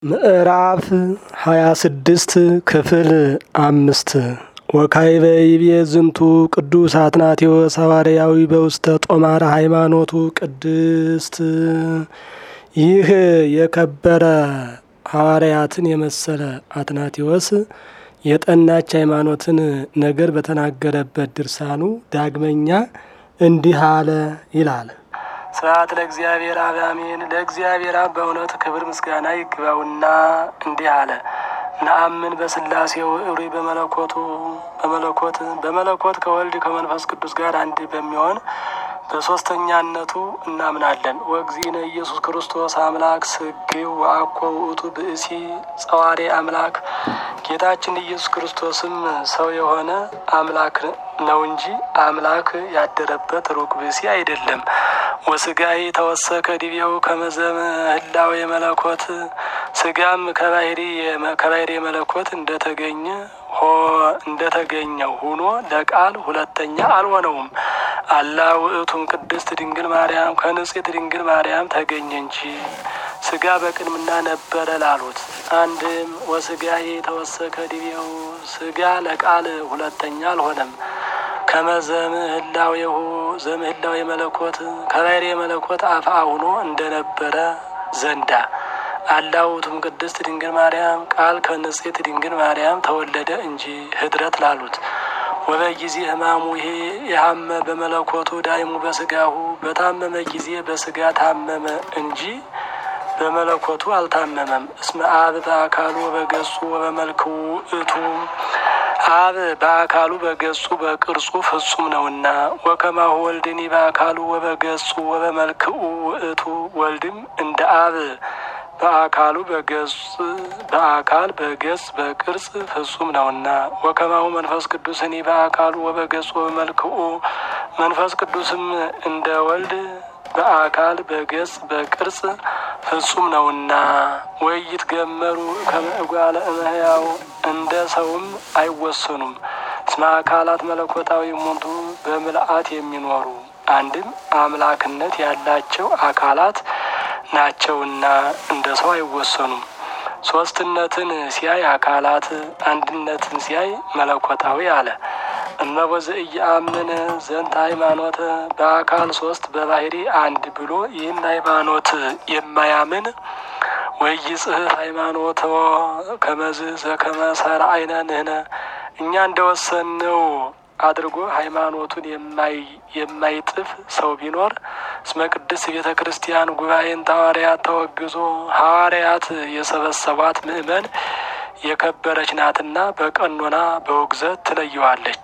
ምዕራፍ ሃያ ስድስት ክፍል አምስት ወካዕበ ይቤ ዝንቱ ቅዱስ አትናቴዎስ ሐዋርያዊ በውስተ ጦማረ ሃይማኖቱ ቅድስት። ይህ የከበረ ሐዋርያትን የመሰለ አትናቴዎስ የጠናች ሃይማኖትን ነገር በተናገረበት ድርሳኑ ዳግመኛ እንዲህ አለ ይላል። ስብሐት ለእግዚአብሔር አብ አሜን። ለእግዚአብሔር አብ በእውነት ክብር ምስጋና ይግባውና እንዲህ አለ። ነአምን በስላሴው እሪ በመለኮቱ በመለኮት በመለኮት ከወልድ ከመንፈስ ቅዱስ ጋር አንድ በሚሆን በሶስተኛነቱ እናምናለን። ወእግዚእነ ኢየሱስ ክርስቶስ አምላክ ስግው ወአኮ ውእቱ ብእሲ ጸዋሬ አምላክ ጌታችን ኢየሱስ ክርስቶስም ሰው የሆነ አምላክ ነው እንጂ አምላክ ያደረበት ሩቅ ብእሲ አይደለም። ወስጋይ ተወሰከ ዲቤው ከመዘም ህላዌ መለኮት ስጋም ከባህሪ መለኮት እንደተገኘ ሆ እንደተገኘው ሁኖ ለቃል ሁለተኛ አልሆነውም። አላ ውእቱም ቅድስት ድንግል ማርያም ከንጽሕት ድንግል ማርያም ተገኘ እንጂ ስጋ በቅድምና ነበረ ላሉት አንድም ወስጋዬ ተወሰከ ዲቤው ስጋ ለቃል ሁለተኛ አልሆነም። ከመዘም ህላዌሁ ዘም ህላዌ መለኮት ከባህሪ መለኮት አፍአ ሁኖ እንደነበረ ዘንዳ አላውቱም ቅድስት ድንግል ማርያም ቃል ከንጽሕት ድንግል ማርያም ተወለደ እንጂ ህድረት ላሉት ወበጊዜ ህማሙ ይሄ የሀመ በመለኮቱ ዳይሙ በስጋሁ በታመመ ጊዜ በስጋ ታመመ እንጂ በመለኮቱ አልታመመም። እስመ አብ በአካሉ በገጹ ወበመልክው እቱ አብ በአካሉ በገጹ በቅርጹ ፍጹም ነውና፣ ወከማሁ ወልድኒ በአካሉ ወበገጹ ወበመልክኡ ውእቱ ወልድም እንደ አብ በአካሉ በገጽ በአካል በገጽ በቅርጽ ፍጹም ነውና፣ ወከማሁ መንፈስ ቅዱስኒ በአካሉ ወበገጹ ወበመልክኡ መንፈስ ቅዱስም እንደ ወልድ በአካል በገጽ በቅርጽ ፍጹም ነውና ወይት ገመሩ ከመእጓለ እመሕያው እንደ ሰውም አይወሰኑም። እስመ አካላት መለኮታዊ ሙንቱ በምልአት የሚኖሩ አንድም አምላክነት ያላቸው አካላት ናቸውና እንደ ሰው አይወሰኑም። ሶስትነትን ሲያይ አካላት፣ አንድነትን ሲያይ መለኮታዊ አለ። እመቦዘ እየአምን ዘንተ ሃይማኖት በአካል ሶስት በባህሪ አንድ ብሎ ይህን ሃይማኖት የማያምን ወይ ጽሕፍ ሃይማኖት ከመዝ ዘከመ ሠራይነ ንሕነ እኛ እንደወሰንነው አድርጎ ሃይማኖቱን የማይጥፍ ሰው ቢኖር እስመ ቅድስት ቤተ ክርስቲያን ጉባኤን ሐዋርያት ተወግዞ ሐዋርያት የሰበሰቧት ምእመን የከበረች ናትና በቀኖና በውግዘት ትለየዋለች።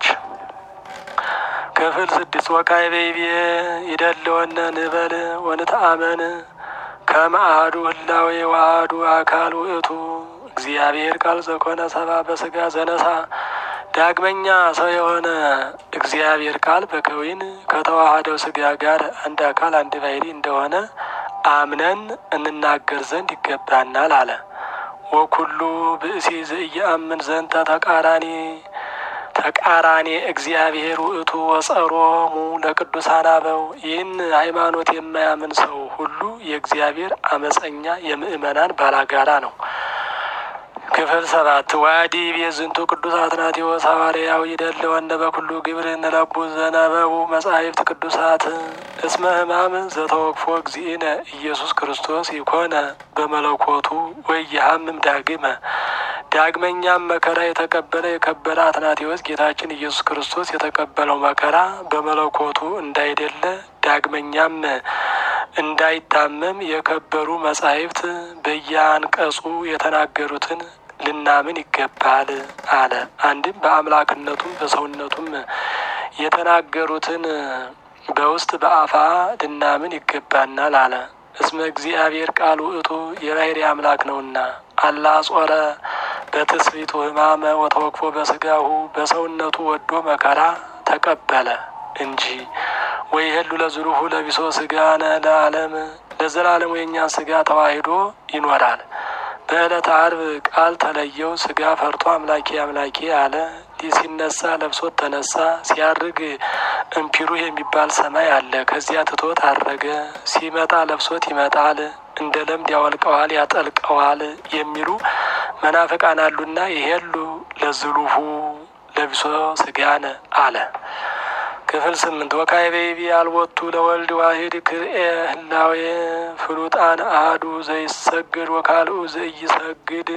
ክፍል ስድስት ወካዕበ ይቤ ይደለወነ ንበል ወንተአመን ከመ አሐዱ ህላዌ ወአሐዱ አካል ውእቱ እግዚአብሔር ቃል ዘኮነ ሰብአ በስጋ ዘነሳ ዳግመኛ ሰው የሆነ እግዚአብሔር ቃል በከዊን ከተዋሃደው ስጋ ጋር አንድ አካል አንድ ባሕሪ እንደሆነ አምነን እንናገር ዘንድ ይገባናል አለ። ወኩሉ ብእሲ ዘኢየአምን ዘንተ ተቃራኒ ተቃራኒ እግዚአብሔር ውእቱ ወጸሮሙ ለቅዱሳን አበው ይህን ሃይማኖት የማያምን ሰው ሁሉ የእግዚአብሔር አመፀኛ የምእመናን ባላጋራ ነው። ክፍል ሰባት ዋዲ ቤዝንቱ ቅዱስ አትናቴዎስ ሐዋርያው ይደለወነ በኩሉ ግብር እንለቡ ዘነበቡ መጻሕፍት ቅዱሳት እስመ ሕማም ዘተወክፎ እግዚእነ ኢየሱስ ክርስቶስ ይኮነ በመለኮቱ ወይሃምም ዳግመ ዳግመኛም መከራ የተቀበለ የከበረ አትናቴዎስ ጌታችን ኢየሱስ ክርስቶስ የተቀበለው መከራ በመለኮቱ እንዳይደለ ዳግመኛም እንዳይታመም የከበሩ መጻሕፍት በየአንቀጹ የተናገሩትን ልናምን ይገባል አለ። አንድም በአምላክነቱም በሰውነቱም የተናገሩትን በውስጥ በአፋ ልናምን ይገባናል አለ። እስመ እግዚአብሔር ቃል ውእቱ የባሕርይ አምላክ ነውና አላ ጾረ በትስብእቱ ሕማመ ወተወክፎ በስጋሁ በሰውነቱ ወዶ መከራ ተቀበለ እንጂ ወይሄሉ ለዝሩሁ ለቢሶ ስጋነ ለዓለም ለዘላለም የእኛን ስጋ ተዋሂዶ ይኖራል። በዕለተ ዓርብ ቃል ተለየው ስጋ ፈርቶ አምላኬ አምላኬ አለ። ሲነሳ ለብሶት ተነሳ። ሲያርግ እምፒሩህ የሚባል ሰማይ አለ። ከዚያ ትቶት አረገ። ሲመጣ ለብሶት ይመጣል። እንደ ለምድ ያወልቀዋል፣ ያጠልቀዋል የሚሉ መናፍቃን አሉና ይሄሉ ለዝሉሁ ለቢሶ ስጋነ አለ። ክፍል ስምንት ወካይቤቢ አልቦቱ ለወልድ ዋሂድ ክርኤ ህላዌ ፍሉጣን አህዱ ዘይሰግድ ወካልኡ ዘይሰግድ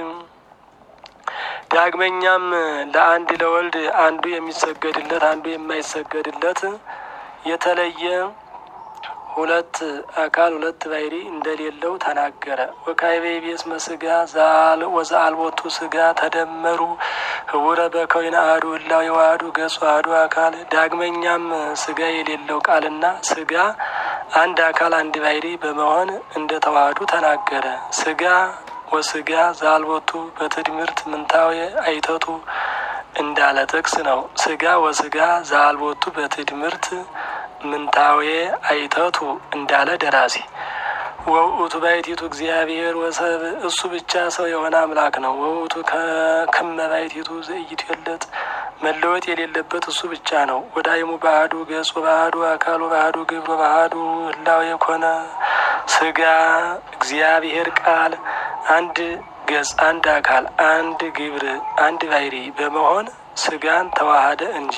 ዳግመኛም ለአንድ ለወልድ አንዱ የሚሰገድለት አንዱ የማይሰገድለት የተለየ ሁለት አካል ሁለት ባሕሪ እንደሌለው ተናገረ። ወካይቤ ቤስ መስጋ ወዘአልቦቱ ስጋ ተደመሩ ህቡረ በከዊነ አሐዱ ህላዌ ዋህዱ ገጹ አሐዱ አካል። ዳግመኛም ስጋ የሌለው ቃልና ስጋ አንድ አካል አንድ ባሕሪ በመሆን እንደ ተዋህዱ ተናገረ። ስጋ ወስጋ ዘአልቦቱ በትድምርት ምንታዊ አይተቱ እንዳለ ጥቅስ ነው። ስጋ ወስጋ ዘአልቦቱ በትድምርት ምንታዌ አይተቱ እንዳለ ደራሲ። ወውእቱ ባሕቲቱ እግዚአብሔር ወሰብ እሱ ብቻ ሰው የሆነ አምላክ ነው። ወውእቱ ከክመ ባሕቲቱ ዘኢይትወለጥ መለወጥ የሌለበት እሱ ብቻ ነው። ወዳይሙ ባህዱ ገጽ ባህዱ አካል ባህዱ ግብር ባህዱ ህላዌ የኮነ ስጋ እግዚአብሔር ቃል አንድ ገጽ አንድ አካል አንድ ግብር አንድ ባሕሪ በመሆን ስጋን ተዋሃደ እንጂ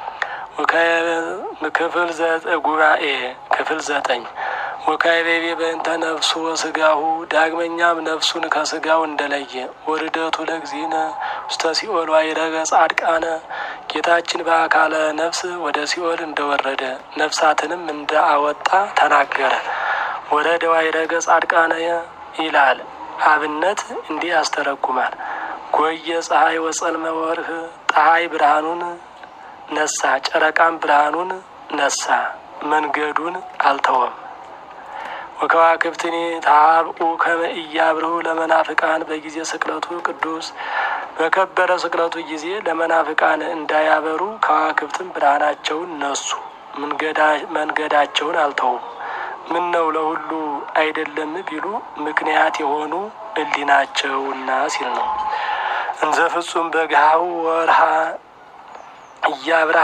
ክፍል ጉባኤ ክፍል ዘጠኝ ወካይቤቤ በእንተ ነፍሱ ወስጋሁ ዳግመኛም ነፍሱን ከስጋው እንደለየ ወርደቱ ለግዚእነ ውስተ ሲኦል ዋይረገ ጻድቃነ ጌታችን በአካለ ነፍስ ወደ ሲኦል እንደወረደ ነፍሳትንም እንደ አወጣ ተናገረ። ወረደ ዋይረገ ጻድቃነ ይላል። አብነት እንዲህ ያስተረጉማል። ጎየ ፀሐይ ወጸልመ ወርህ ፀሐይ ብርሃኑን ነሳ፣ ጨረቃም ብርሃኑን ነሳ፣ መንገዱን አልተወም። ወከዋክብትኒ ታብኡ ከመ ኢያብርሁ ለመናፍቃን በጊዜ ስቅለቱ ቅዱስ በከበረ ስቅለቱ ጊዜ ለመናፍቃን እንዳያበሩ ከዋክብትም ብርሃናቸውን ነሱ፣ መንገዳቸውን አልተውም። ምን ነው ለሁሉ አይደለም ቢሉ ምክንያት የሆኑ እሊናቸውና ሲል ነው። እንዘ ፍጹም በግሃው ወርሃ እያብራ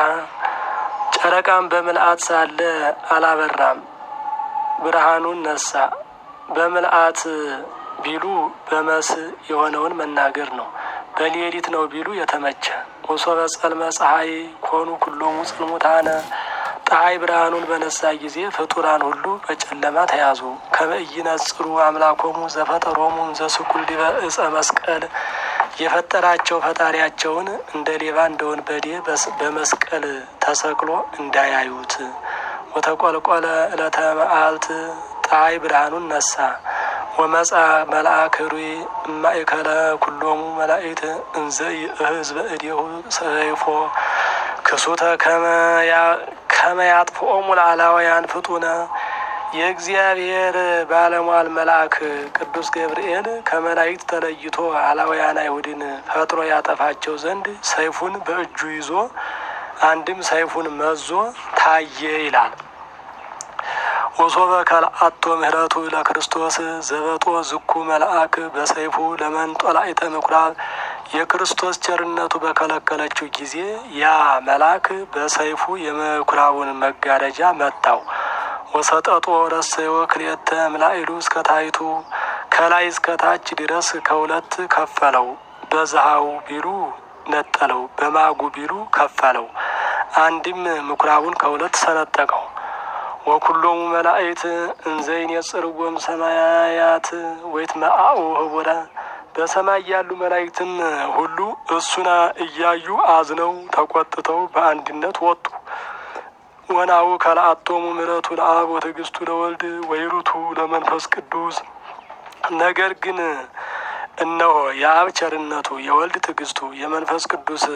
ጨረቃም በምልአት ሳለ አላበራም፣ ብርሃኑን ነሳ። በምልአት ቢሉ በመስ የሆነውን መናገር ነው። በሌሊት ነው ቢሉ የተመቸ ወሶበ ጸልመ ፀሐይ ኮኑ ኩሎሙ ጽልሙታነ ፀሐይ ብርሃኑን በነሳ ጊዜ ፍጡራን ሁሉ በጨለማ ተያዙ። ከመ ኢይነጽሩ አምላኮሙ ዘፈጠሮሙ እንዘ ስኩል ዲበ ዕፀ መስቀል የፈጠራቸው ፈጣሪያቸውን እንደ ሌባ እንደ ወንበዴ በመስቀል ተሰቅሎ እንዳያዩት። ወተቆልቆለ ዕለተ መዓልት ፀሐይ ብርሃኑን ነሳ። ወመጻ መልአክ ሩይ እማእከለ ኩሎሙ መላእክት እንዘ ይእህዝ በእዴሁ ሰይፎ ክሱተ ከመ ያጥፍኦሙ ለአላውያን ፍጡነ የእግዚአብሔር ባለሟል መልአክ ቅዱስ ገብርኤል ከመላእክት ተለይቶ አላውያን አይሁድን ፈጥሮ ያጠፋቸው ዘንድ ሰይፉን በእጁ ይዞ አንድም ሰይፉን መዞ ታየ ይላል። ወሶበ ከልአቶ ምህረቱ ለክርስቶስ ዘበጦ ዝኩ መልአክ በሰይፉ ለመንጦላዕተ ምኩራብ የክርስቶስ ቸርነቱ በከለከለችው ጊዜ ያ መልአክ በሰይፉ የምኩራቡን መጋረጃ መታው። ወሰጠጦ ረሰዮ ክልኤተ እምላዕሉ እስከ ታሕቱ ከላይ እስከ ታች ድረስ ከሁለት ከፈለው። በዝሃው ቢሉ ነጠለው፣ በማጉ ቢሉ ከፈለው። አንድም ምኩራቡን ከሁለት ሰነጠቀው። ወኩሎሙ መላእክት እንዘይን የጽርጎም ሰማያት ወይት መአኡ ህቡረ በሰማይ ያሉ መላእክትም ሁሉ እሱና እያዩ አዝነው ተቆጥተው በአንድነት ወጡ። ወናሁ ከለአቶሙ ምሕረቱ ለአብ ወትዕግስቱ ለወልድ ወይሩቱ ለመንፈስ ቅዱስ። ነገር ግን እነሆ የአብ ቸርነቱ የወልድ ትዕግስቱ የመንፈስ ቅዱስ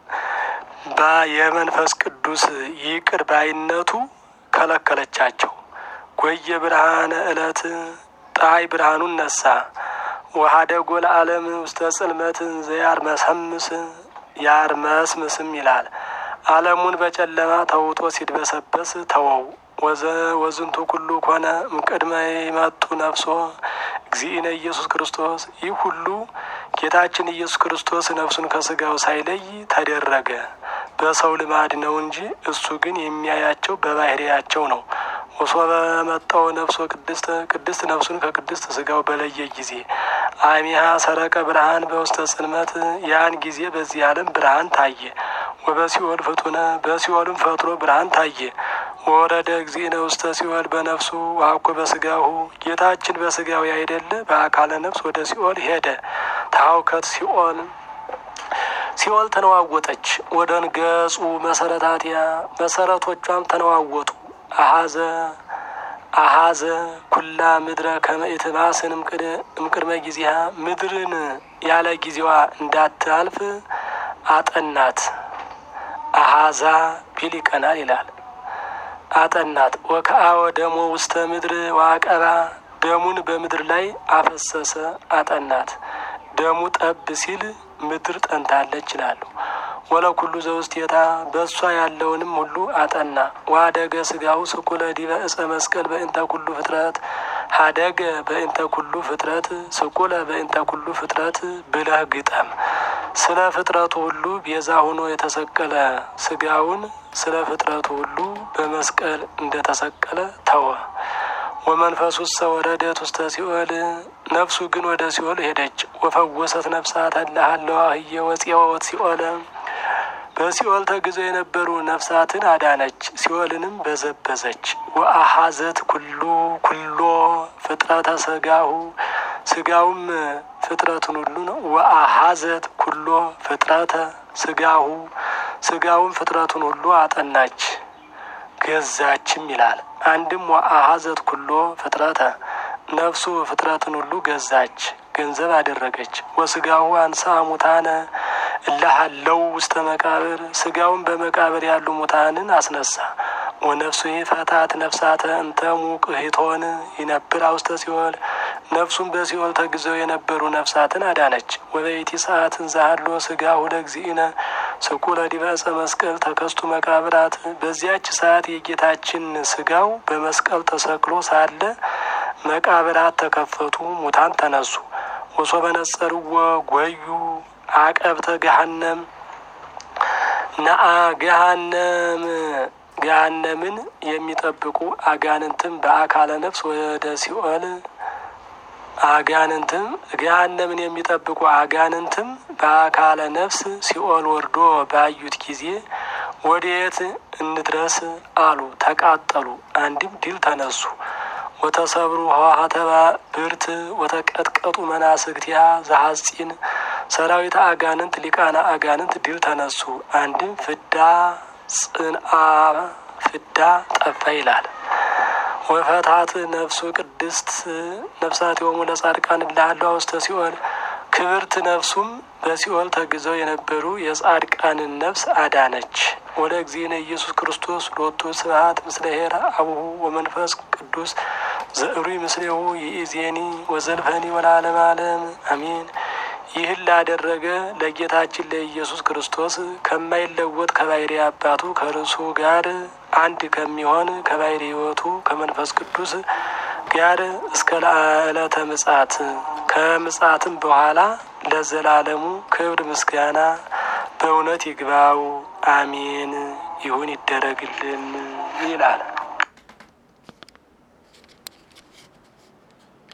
የመንፈስ ቅዱስ ይቅር ባይነቱ ከለከለቻቸው። ጎየ ብርሃነ ዕለት ፀሐይ ብርሃኑን ነሳ። ወሀደጎ ለዓለም ውስተ ጽልመት ዘያርመሰምስ ያርመስምስም ይላል። ዓለሙን በጨለማ ተውጦ ሲድበሰበስ ተወው። ወዝንቱ ኩሉ ኮነ እምቅድመ ይመጡ ነፍሶ እግዚእነ ኢየሱስ ክርስቶስ። ይህ ሁሉ ጌታችን ኢየሱስ ክርስቶስ ነፍሱን ከስጋው ሳይለይ ተደረገ። በሰው ልማድ ነው እንጂ እሱ ግን የሚያያቸው በባህሪያቸው ነው። ወሶበ መጣው ነፍሶ ቅድስት ቅድስት ነፍሱን ከቅድስት ስጋው በለየ ጊዜ አሚሃ ሰረቀ ብርሃን በውስተ ጽልመት ያን ጊዜ በዚህ ዓለም ብርሃን ታየ። ወበሲኦል ፍጡነ በሲኦልም ፈጥሮ ብርሃን ታየ። ወረደ እግዚእነ ውስተ ሲኦል በነፍሱ ዋኮ በስጋሁ ጌታችን በስጋዊ አይደለ በአካለ ነፍስ ወደ ሲኦል ሄደ። ታውከት ሲኦል ሲኦል ተነዋወጠች። ወደ ንገጹ መሰረታትያ መሰረቶቿም ተነዋወጡ። አሀዘ አሀዘ ኩላ ምድረ ከመኢትባስን እምቅድመ ጊዜሃ ምድርን ያለ ጊዜዋ እንዳታልፍ አጠናት። አሀዛ ቢል ይቀናል ይላል። አጠናት ወከአወ ደሞ ውስተ ምድር ዋቀባ ደሙን በምድር ላይ አፈሰሰ አጠናት። ደሙ ጠብ ሲል ምድር ጠንታለች ይላሉ። ወለኩሉ ዘውስቴታ በእሷ ያለውንም ሁሉ አጠና። ዋደገ ስጋሁ ስኩለ ዲበ እፀ መስቀል በእንተ ኩሉ ፍጥረት ሀደገ በእንተ ኩሉ ፍጥረት ስኩለ በእንተ ኩሉ ፍጥረት ብለህ ግጠም። ስለ ፍጥረቱ ሁሉ ቤዛ ሆኖ የተሰቀለ ስጋውን ስለ ፍጥረቱ ሁሉ በመስቀል እንደተሰቀለ ተወ። ወመንፈሱ ውስተ ወረደት ውስተ ሲኦል ነፍሱ ግን ወደ ሲኦል ሄደች። ወፈወሰት ነፍሳት አላሃለዋ ህየ ወፂወት ሲኦለ በሲኦል ተግዘው የነበሩ ነፍሳትን አዳነች፣ ሲኦልንም በዘበዘች። ወአሃዘት ኩሉ ኩሎ ፍጥረተ ስጋሁ ስጋውም ፍጥረቱን ሁሉ ነው። ወአሃዘት ኩሎ ፍጥረተ ስጋሁ ስጋውም ፍጥረቱን ሁሉ አጠናች ገዛችም ይላል። አንድም ወአሃዘት ኩሎ ፍጥረተ ነፍሱ ፍጥረትን ሁሉ ገዛች ገንዘብ አደረገች። ወስጋሁ አንሳ ሙታነ እላሃለው ውስተ መቃብር ስጋውን በመቃብር ያሉ ሙታንን አስነሳ። ወነፍሱ ፈታት ነፍሳተ እንተ ሙቅሂቶን ይነብር ውስተ ሲኦል ነፍሱን በሲኦል ተግዘው የነበሩ ነፍሳትን አዳነች። ወበይቲ ሰዓትን ዛሃሎ ስጋሁ ለእግዚእነ ስቁለ ዲበ ዕፀ መስቀል ተከስቱ መቃብራት በዚያች ሰዓት የጌታችን ስጋው በመስቀል ተሰቅሎ ሳለ መቃብራት ተከፈቱ፣ ሙታን ተነሱ። ወሶበ ነጸርዎ ጎዩ አቀብተ ገሃነም ነአ ገሃነም ገሃነምን የሚጠብቁ አጋንንትም በአካለ ነፍስ ወደ ሲኦል አጋንንትም ገሃነምን የሚጠብቁ አጋንንትም በአካለ ነፍስ ሲኦል ወርዶ ባዩት ጊዜ ወዴት እንድረስ አሉ፣ ተቃጠሉ። አንድም ድል ተነሱ። ወተሰብሩ ህዋሃተባ ብርት ወተቀጥቀጡ መናስግቲያ ዘሐጺን ሰራዊት አጋንንት ሊቃና አጋንንት ድል ተነሱ። አንድም ፍዳ ጽንአ ፍዳ ጠፋ ይላል። ወፈታት ነፍሱ ቅድስት ነፍሳት የሆሙ ለጻድቃን እልሃለሁ ውስተ ሲኦል ክብርት ነፍሱም በሲኦል ተግዘው የነበሩ የጻድቃንን ነፍስ አዳነች። ወደ እግዚእነ ኢየሱስ ክርስቶስ ሎቱ ስብሐት ምስለ ኄር አቡሁ ወመንፈስ ቅዱስ ዘእሩይ ምስሌሁ ይእዜኒ ወዘልፈኒ ወለዓለመ ዓለም አሜን። ይህን ላደረገ ለጌታችን ለኢየሱስ ክርስቶስ ከማይለወጥ ከባሕርይ አባቱ ከርሱ ጋር አንድ ከሚሆን ከባሕርይ ሕይወቱ ከመንፈስ ቅዱስ ጋር እስከ ዕለተ ምጽአት ከምጽአትም በኋላ ለዘላለሙ ክብር ምስጋና በእውነት ይግባው። አሜን። ይሁን ይደረግልን ይላል።